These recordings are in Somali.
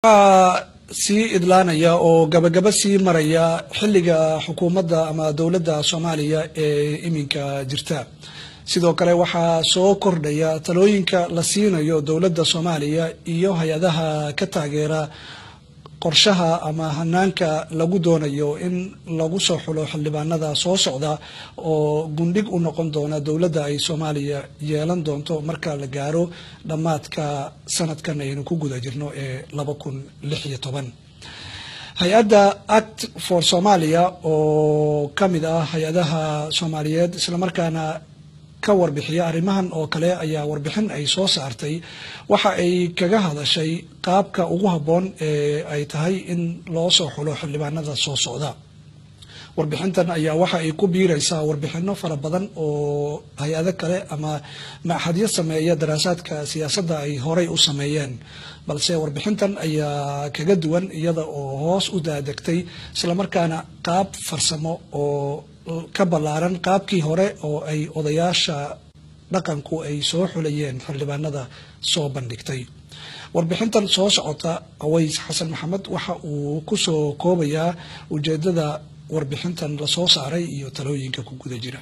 sii idlaanaya oo gabagaba sii maraya xilliga xukuumadda ama dowladda soomaaliya ee iminka jirta sidoo kale waxaa soo kordhaya talooyinka la siinayo dowladda soomaaliya iyo hay-adaha ka taageera qorshaha ama hanaanka lagu doonayo in lagu soo xulo xildhibaanada soo socda oo gundhig u noqon doona dowladda ay soomaaliya yeelan doonto marka la gaaro dhammaadka sanadkan aynu ku guda jirno ee laba kun lix iyo toban hay-adda act for somalia oo ka mid ah hay-adaha soomaaliyeed islamarkaana ka warbixiya arrimahan oo kale ayaa warbixin ay soo saartay waxa ay kaga hadashay qaabka ugu habboon ee ay tahay in loo soo xulo xildhibaanada soo socda warbixintan ayaa waxa ay ku biiraysaa warbixino fara badan oo hay-ado kale ama maxadyo sameeya daraasaadka siyaasadda ay horey u sameeyeen balse warbixintan ayaa kaga duwan iyada oo hoos u daadegtay islamarkaana qaab farsamo oo ka ballaaran qaabkii hore oo ay odayaasha dhaqanku ay soo xulayeen xildhibaanada soo bandhigtay warbixintan soo socota aways xasan maxamed waxa uu kusoo koobayaa ujeedada warbixintan lasoo saaray iyo talooyinka ku guda jira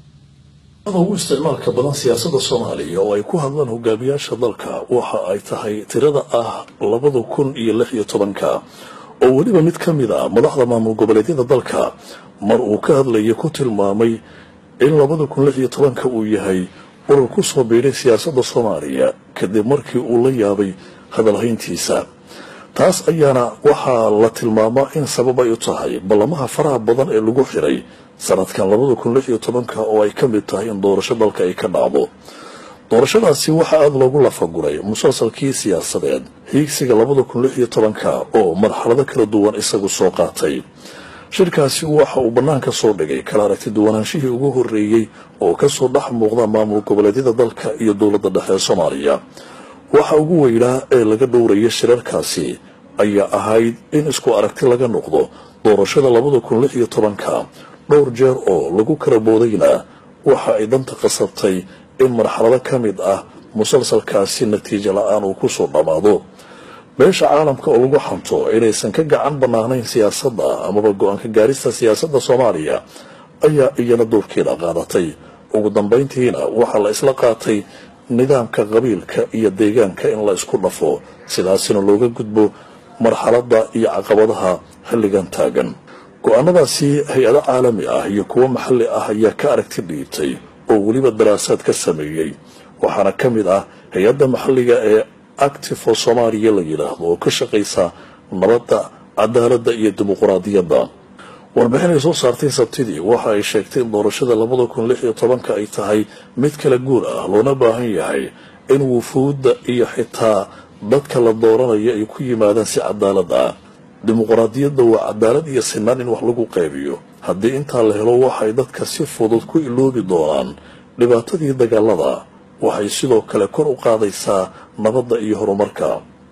ugu isticmaalka badan siyaasadda soomaaliya oo ay ku hadlaan hogaamiyaasha dalka waxa ay tahay tirada ah labada kun iyo lix iyo tobanka oo weliba mid ka mid a madaxda maamul goboleedyada dalka mar uu ka hadlaya ku tilmaamay in labada kun lix iyo tobanka uu yahay urur ku soo biidhay siyaasadda soomaaliya kadib markii uu la yaabay hadalhayntiisa taas ayaana waxaa la tilmaamaa in sabab ay u tahay ballamaha faraha badan ee lagu xiray sanadkan labada kun lix iyo tobanka oo ay ka mid tahay in doorasho dalka ay ka dhacdo doorashadaasi waxaa aada loogu lafaguray musalsalkii siyaasadeed hiigsiga labada kun lix iyo tobanka oo marxalado kala duwan isagu soo qaatay shirkaasi waxa uu bannaanka soo dhigay kala aragti duwanaanshihii ugu horreeyey oo kasoo dhex muuqda maamul goboleedyada dalka iyo dowladda dhexe ee soomaaliya waxa ugu weynaa ee laga dhowraya shirarkaasi ayaa ahayd in isku aragti laga noqdo doorashada labada kun lix iyo tobanka dhowr jeer oo lagu kala boodayna waxa ay danta qasabtay in marxalado ka mid ah musalsalkaasi natiijo la-aan uu kusoo dhammaado beesha caalamka oo lagu xanto inaysan ka gacan bannaanayn siyaasadda amaba go-aanka gaarista siyaasadda soomaaliya ayaa iyana doorkeeda qaadatay ugu dambayntiina waxaa la isla qaatay nidaamka qabiilka iyo deegaanka in la isku dhafo sidaasina looga gudbo marxaladda iyo caqabadaha xilligan taagan go-aanadaasi hay-ado caalami ah iyo kuwo maxalli ah ayaa ka aragti dhiibtay oo weliba daraasaad ka sameeyey waxaana ka mid ah hay-adda maxalliga ee active for soomaaliya la yidhaahdo oo ka shaqaysa nabadda cadaaladda iyo dimuquraadiyadda warbixin ay soo saartay sabtidii waxa ay sheegtay in doorashada labada kun lix iyo tobanka ay tahay mid kala guur ah loona baahan yahay in wufuudda iyo xitaa dadka la dooranayo ay ku yimaadaan si cadaalad ah dimuquraadiyadda waa cadaalad iyo sinaan in wax lagu qaybiyo haddii intaa la helo waxay dadka si fudud ku iloobi doonaan dhibaatadii dagaalada waxay sidoo kale kor u qaadaysaa nabadda iyo horumarka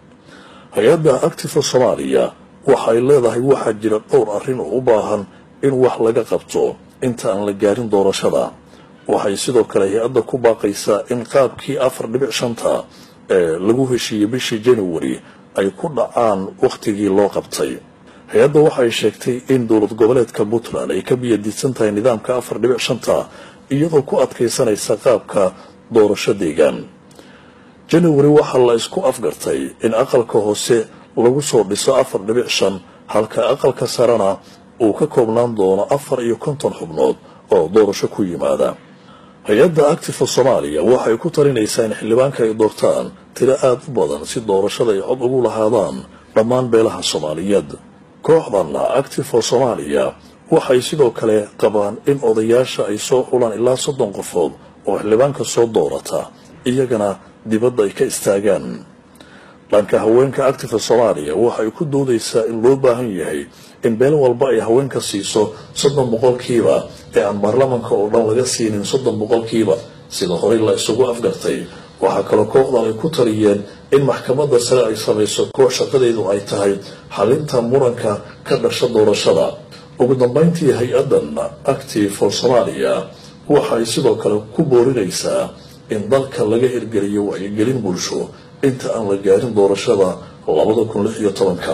hay-adda actifa soomaaliya waxay leedahay waxaa jira dhowr arrin oo u baahan in wax laga qabto inta aan la gaarin doorashada waxay sidoo kale hay-adda ku baaqaysaa in qaabkii afar dhibic shanta ee lagu heshiiyey bishii january ay ku dhacaan wakhtigii loo qabtay hay-adda waxay sheegtay in dowlad goboleedka puntland ay ka biyadiidsan tahay nidaamka afar dhibic shanta iyadoo ku adkaysanaysa qaabka doorasho deegaan january waxaa la isku afgartay in aqalka hoose lagu soo dhiso afar dhibic shan halka aqalka sarena uu ka koobnaan doono afar iyo konton xubnood oo doorasho ku yimaada hay-adda actifa soomaaliya waxay ku talinaysaa in xildhibaanka ay doortaan tiro aada u badan si doorashada ay cod ugu lahaadaan dhammaan beelaha soomaaliyeed kooxdanna actifa soomaaliya waxay sidoo kale qabaan in odayaasha ay soo xulaan ilaa soddon qofood oo xildhibaanka soo doorata iyagana dibadda ay ka istaagaan dhanka haweenka actifa soomaaliya waxay ku doodaysaa in loo baahan yahay in beel walba ay haweenka siiso soddon boqolkiiba ee aan baarlamanka oo dhan laga siinin soddon boqolkiiba sida horey la isugu afgartay waxaa kaloo kooxdan ay ku taliyeen in maxkamadda sare ay samayso koox shaqadeedu ay tahay xalinta muranka ka dhasha doorashada ugu dambayntii hay-addan active for soomaaliya waxay sidoo kale ku boorinaysaa in dalka laga hirgeliyo wacyigelin bulsho inta aan la gaarin doorashada labada kun lix iyo tobanka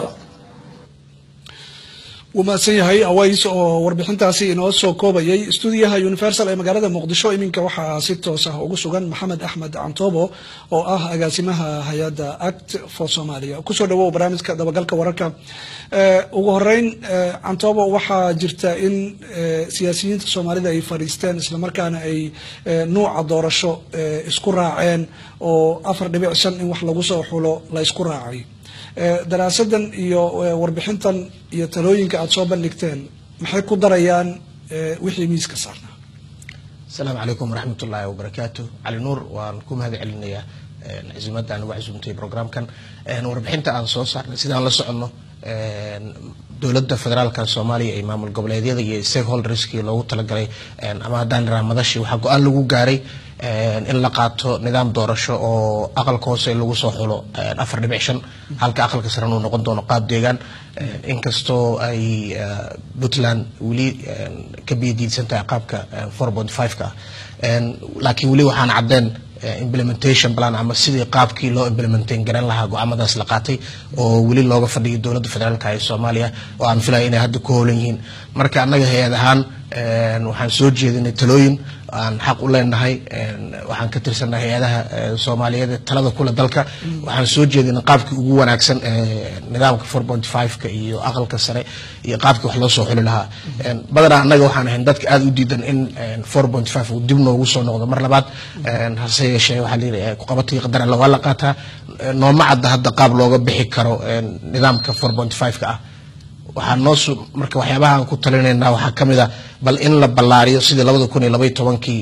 wuu mahadsan yahay aways oo warbixintaasi inoo soo koobayay stuudiyaha universal ee magaalada muqdisho iminka waxaa si toos ah ugu sugan maxamed axmed cantoobo oo ah agaasimaha hay-adda act for somalia kusoo dhawow barnaamijka dabagalka wararka ugu horeyn cantoobo waxaa jirta in siyaasiyiinta soomaalida ay fadhiisteen islamarkaana ay nuuca doorasho isku raaceen oo afar dhibic shan in wax lagu soo xulo la isku raacay daraasadan iyo warbixintan iyo talooyinka aada soo bandhigteen maxay ku darayaan wixii miiska saarnaa asalaamu calaykum waraxmat ullaahi wabarakaatu cali nuur waan ku mahad celinayaa casimadda uga casuumtay programkan warbixinta aan soo saarnay sidaan la soconno dowladda federaalka soomaaliya iyo maamul goboleedyada iyo stakeholderskii loogu talagalay ama haddaan iraa madashii waxaa go-aan lagu gaaray in la qaato nidaam doorasho oo aqalka hoose lagu soo xulo afar dhibic shan halka aqalka saran uu noqon doono qaab deegaan inkastoo ay puntland weli ka biyadiidsan tahay qaabka four point five-ka ah laakiin weli waxaan caddeen implementation plan ama sidii qaabkii loo implementain garan lahaa go-aamadaas la qaatay oo weli looga fadhiyay dowladda federaalka ee soomaaliya oo aan filaya inay hadda ku hoolan yihiin marka annaga hay-ad ahaan waxaan soo jeedinay talooyin aan xaq u leenahay waxaan ka tirsannahay hay-adaha soomaaliyeed ee talada kule dalka waxaan soo jeedinay qaabkii ugu wanaagsan nidaamka four point five-ka iyo aqalka sare iyo qaabkii wax loo soo xuli lahaa badanaa annaga waxaan ahayn dadka aada u diidan in four point five uu dib noogu soo noqdo mar labaad hase yeeshee waxaa la yidhi kuqabatii qadar alla waa la qaataa nooma cadda hadda qaab looga bixi karo nidaamka four point five-ka ah waxaa noo marka waxyaabaha aan ku talinaynaa waxaa ka mid a bal in la ballaariyo sidii labada kun iyo labaiyo tobankii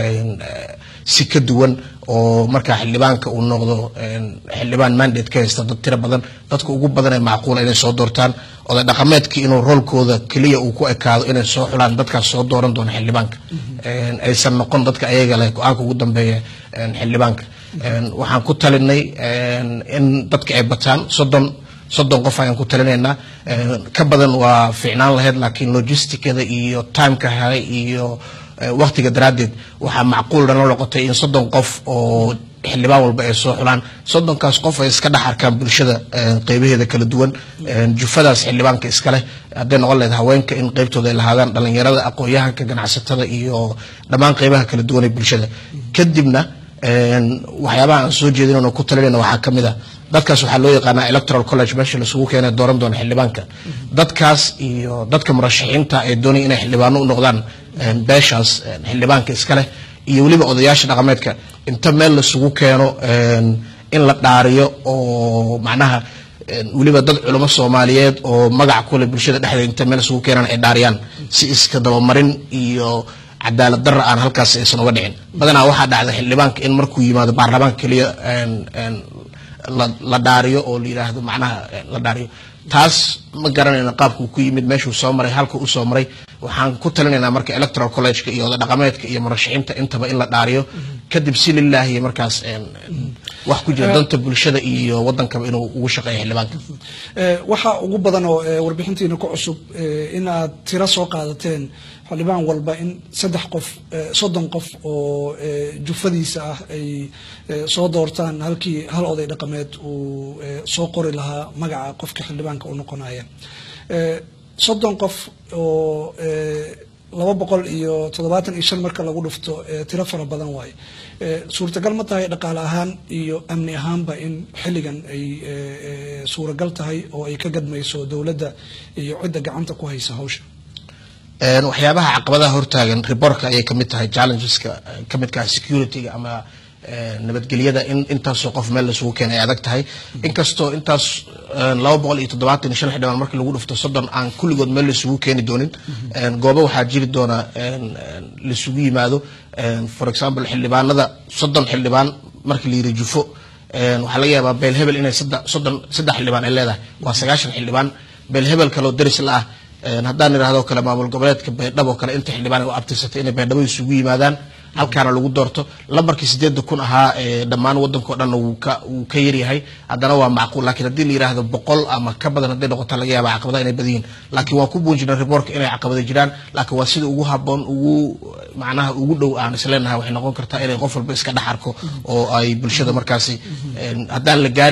si ka duwan oo markaa xildhibaanka uu noqdo xildhibaan mandate ka haysta dad tiro badan dadka ugu badan ee macquula inay soo doortaan oday dhaqameedkii inuu roolkooda keliya uu ku ekaado inay soo xulaan dadkaas soo dooran doona xildhibaanka aysan noqon dadka ayaga leh go-aanka ugu dambeeya xildhibaanka waxaan ku talinay in dadka ay bataan soddon soddon qof ayaan ku talinaynaa ka badan waa fiicnaan lahayd laakiin logisticada iyo timeka helay iyo waktiga daraaddeed waxaa macquul dhanoo noqotay in soddon qof oo xildhibaan walba ay soo xulaan soddonkaas qof ay iska dhex arkaan bulshada qeybaheeda kala duwan jufadaas xildhibaanka iskaleh hadday noqon lahayd haweenka in qeybtooda ay lahaadaan dhalinyarada aqoon-yahanka ganacsatada iyo dhammaan qeybaha kala duwan ee bulshada kadibna waxyaabaha aan soo jeedinayno ku talinayna waxaa ka mid a dadkaas waxaa loo yaqaanaa electoral college meesha lasugu keenay dooran doona xildhibaanka dadkaas iyo dadka murashaxiinta ay doonaya inay xildhibaano u noqdaan beeshaas xildhibaanka iska leh iyo weliba odayaasha dhaqameedka inta meel lasugu keeno in la dhaariyo oo macnaha weliba dad culamo soomaaliyeed oo magac kule bulshada dhexdeeda inta meel isugu keenaan ay dhaariyaan si iska dabamarin iyo cadaalad darra aan halkaas aysan uga dhicin badanaa waxaa dhacda xildhibaanka in markuu yimaado baarlamaanka keliya la dhaariyo oo la yidhaahdo macnaha la dhaariyo taas ma garanayno qaabkuu ku yimid meeshuu soo maray halka u soo maray waxaan ku talinaynaa marka electoral college-ka iyo oda dhaqameedka iyo murashaxiinta intaba in la dhaariyo kadib si lilaahi markaas wax ku jira danta bulshada iyo wadankaba inuu ugu shaqeeyo xildhibaanka waxa ugu badan oo warbixintiina ku cusub in aad tiro soo qaadateen xildhibaan walba in saddex qof soddon qof oo jufadiisa ah ay soo doortaan halkii hal oday dhaqameed uu soo qori lahaa magaca qofka xildhibaanka u noqonaya soddon qof oo laba boqol iyo toddobaatan iyo shan marka lagu dhufto tiro fara badan waaye suurtagal ma tahay dhaqaale ahaan iyo amni ahaanba in xilligan ay suuragal tahay oo ay ka gadmayso dowladda iyo cidda gacanta ku haysa hawsha waxyaabaha caqabadaha hortaagan reborka ayay kamid tahay challengeska kamid kaha security-ga ama nabadgelyada in intaasoo qof meel laisugu keenay ay adag tahay inkastoo intaas laba boqol iyo toddobaatan iyo shan xildhibaan markii lagu dhufto soddon aan kulligood meel laisugu keeni doonin goobo waxaa jiri doona laisugu yimaado for example xildhibaanada soddon xildhibaan markii la yiri jufo waxaa laga yaabaa beel hebel inay soddon saddex xildhibaan ay leedahay waa sagaashan xildhibaan beel hebel kaloo daris la ah haddaan idhahdo kale maamul goboleedka baydhabo kale inta xildhibaan u abtirsatay inay baydhabo isugu yimaadaan halkaana lagu doorto lambarkii sideedda kun ahaa ee dhammaan wadankao dhan wuu ka wuu ka yaryahay haddana waa macquul lakiin haddii la yidhaahdo boqol ama ka badan hadday noqota laga yaaba caqabadaha inay badan yihin laakiin waan ku buunjinay reportka inay caqabada jiraan laakiin waa sida ugu haboon ugu macnaha ugu dhow aan isleenahay waxay noqon kartaa inay qof walba iska dhex arko oo ay bulshada markaasi haddaan la gaarin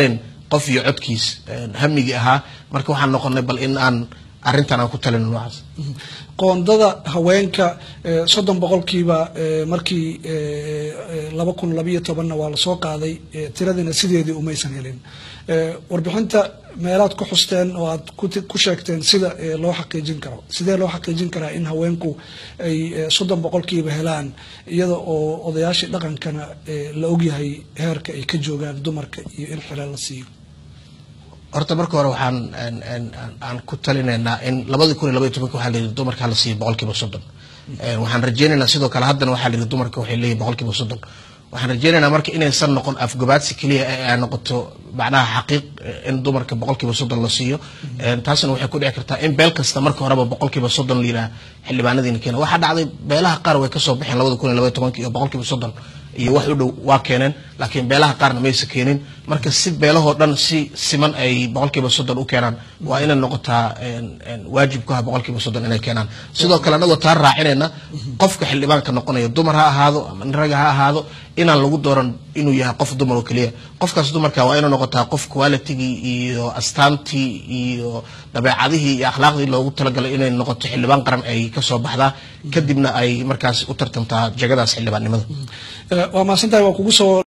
qof iyo codkiis hamigii ahaa marka waxaan noqonay bal in aan arrintan aan ku talino noocaas qoondada haweenka soddon boqolkiiba markii laba kun labayo tobanna waa lasoo qaaday tiradiina sideedii umaysan helin warbixinta meelaad ku xusteen oo aad ku sheegteen sida loo xaqiijin karo sidee loo xaqiijin karaa in haweenku ay soddon boqolkiiba helaan iyada oo odayaashii dhaqankana la ogyahay heerka ay ka joogaan dumarka iyo in xilal la siiyo horta marka hore waxaan aan ku talinaynaa in labadii kun iyo labaiy tobanka waxaa layidhi dumarka hala siiyo boqolkiiba soddon waxaan rajeynaynaa sidoo kale haddana waxaa layidhi dumarka waxay leeyihin boqolkiiba soddon waxaan rajeynaynaa marka inaysan noqon afgabaadsi keliya ee ay noqoto macnaha xaqiiq in dumarka boqolkiiba soddon la siiyo taasna waxay ku dhici kartaa in beel kasta marka horeba boqolkiiba soddon la yidhaha xildhibaanadiina keena waxaa dhacday beelaha qaar way kasoo baxeen labada kun iyo labaiy tobanka iyo boqolkiiba soddon iyo wax u dhow waa keeneen laakiin beelaha qaarna maysa keenin marka si beelahoo dhan si siman ay boqolkiiba soddon u keenaan waa inay noqotaa waajibkuha boqolkiiba soddon inay keenaan sidoo kale anagoo taa raacinayna qofka xildhibaanka noqonaya dumar ha ahaado ama raga ha ahaado inaan lagu dooran inuu yahay qof dumar oo keliya qofkaas dumarka waa inay noqotaa qof qualitigii iyo astaantii iyo dabeecadihii iyo akhlaaqdii loogu talagalay inay noqoto xildhibaan qaran ay kasoo baxdaa kadibna ay markaas u tartamtaa jagadaas xildhibaannimada waa mahadsantahay waa kugu soo